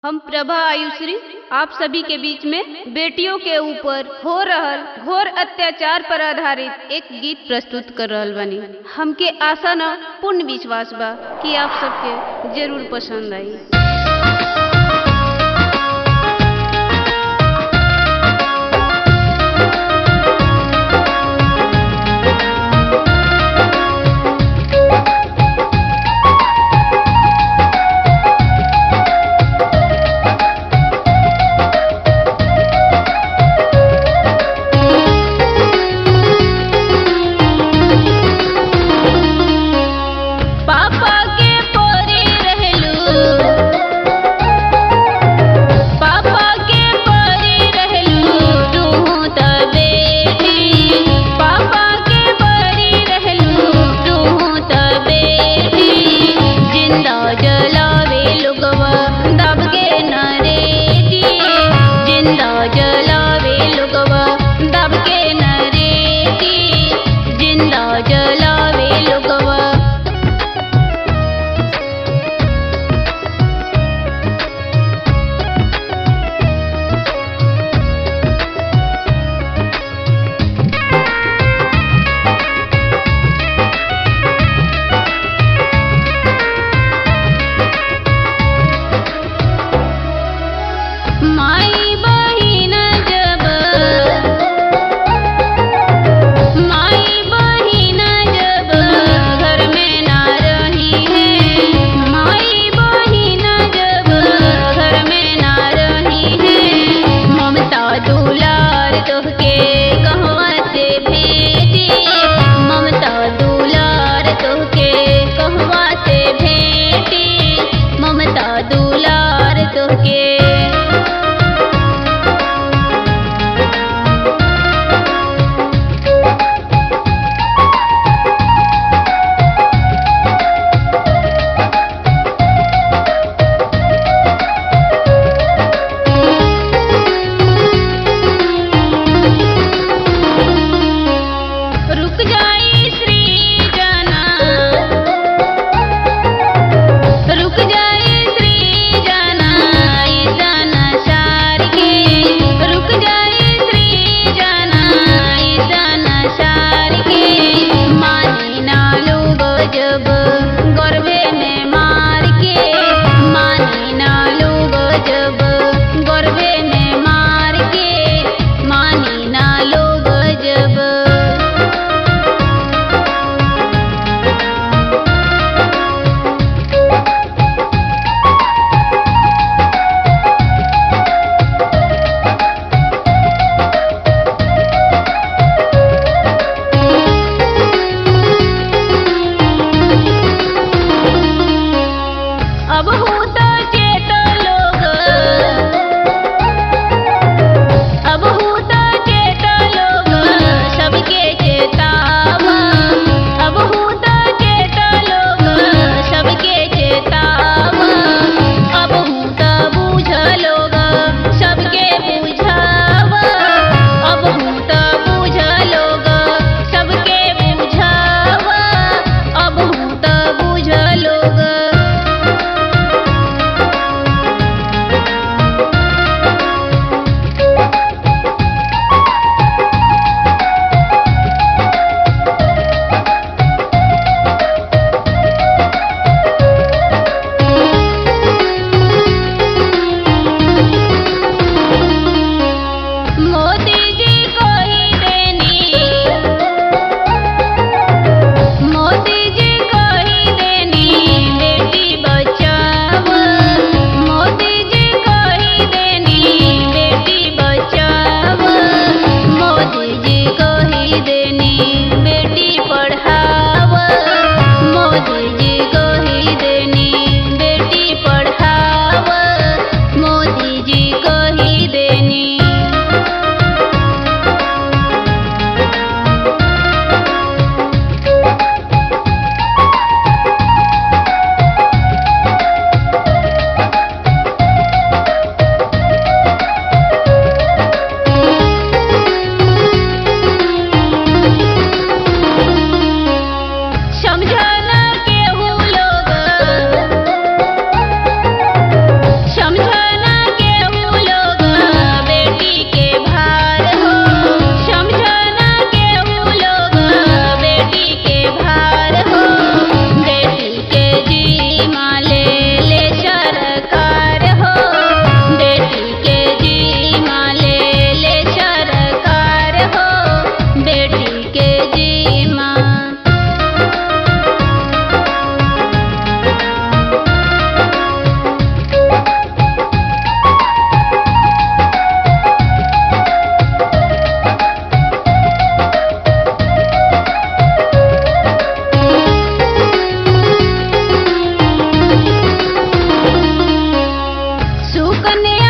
हम प्रभा आयुश्री आप सभी के बीच में बेटियों के ऊपर हो रहल घोर अत्याचार पर आधारित एक गीत प्रस्तुत कर रहल बानी हमके आशा न पूर्ण विश्वास बा कि आप सबके जरूर पसंद आई पापा के पोरी रहलू पापा के पोरी रहलू तू त बेटी पापा के पोरी रहलू तू त बेटी जिंदा जलावे लोगवा दब के नरेटी जिंदा जलावे लोगवा दब के नरेटी जिंदा जलावे लोगवा माई बहिन जब माई बहिन जब घर में ना रही है माई बहिन जब घर में ना रही है ममता दुलार तोहके कहवा से भेजी ममता दुलार तोहके कहवा से भेटी ममता दुलार तोहके रुक जाई श्री जना रुक जाई श्री जना ई जना सार के रुक जाई श्री जना ई जना सार के मानी ना लोग जब गर्वे में मार के मानी ना लोग जब गर्वे में मार के मानी ना लोग जब अब हो तो चेत लोग कने